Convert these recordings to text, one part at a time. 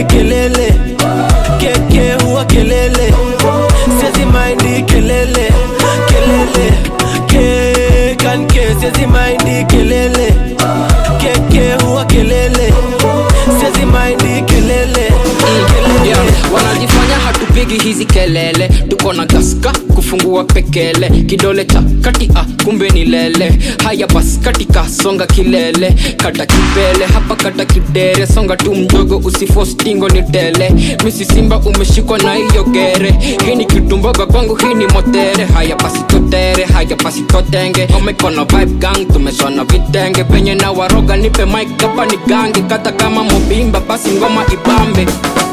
maindi kelele keke huwa kelele siezi maindi kelele kelele ke kanke siezi maindi kelele keke huwa kelele siezi maindi kelele yeah. wanajifanya hatupigi hizi kelele tuko na gaska kufungua pekele kidole cha kati ah, kumbe ni lele haya bas katika songa kilele kata kipele hapa kata kidere songa tu mdogo usifostingo ni tele misi simba umeshikwa na hiyo gere hii ni kitumboga kwangu hii ni motere haya basi totere haya basi totenge omekona vibe gang tumeshona vitenge penye na waroga nipe mike hapa ni gangi kata kama mobimba basi ngoma ibambe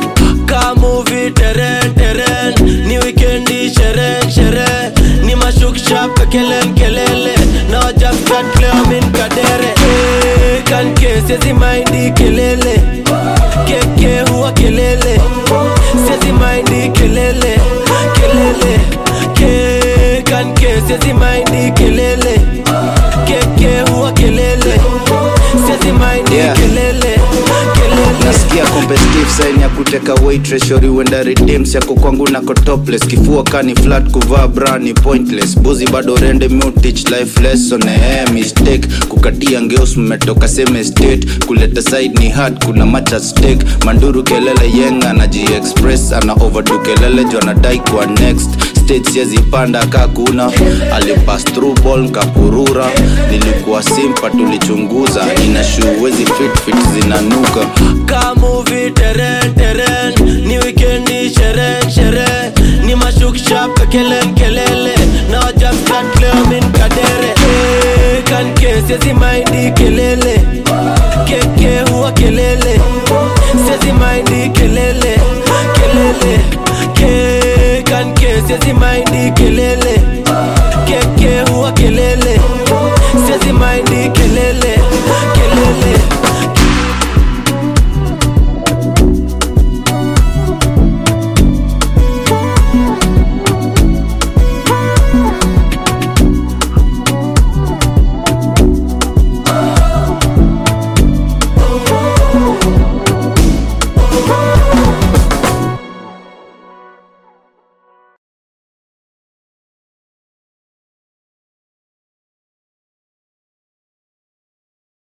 kamuvi teren teren ni wikendi sheren shere ni mashuksha pekelen kelele na wajaftat leo min kadere Eh, kanke sezi maindi kelele keke huwa kelele sezi maindi kelele kelele ke kanke sezi maindi kelele keke huwa kelele sezi maindi Yeah. kelele kelele nasikia competitive sign ya kuteka weight ratio uenda redeems yako kwangu nako topless kifua kani flat kuvaa bra ni pointless buzi bado rende mu teach life lesson eh mistake kukatia ngeus mmetoka same state kuleta side ni hard kuna match at stake manduru kelele yenga na express ana overdo kelele jo anadai kwa next stage siezi panda kakuna alipass through ball nkapurura nilikuwa simpa tulichunguza ina shoe wezi fit fit zinanuka kamuvi teren teren ni wikendi sheren shere ni mashuksha pekelen kelele na wajaftat leo min kadere Eh, kanke sezi maindi kelele keke huwa kelele sezi maindi kelele kelele ke kanke sezi maindi kelele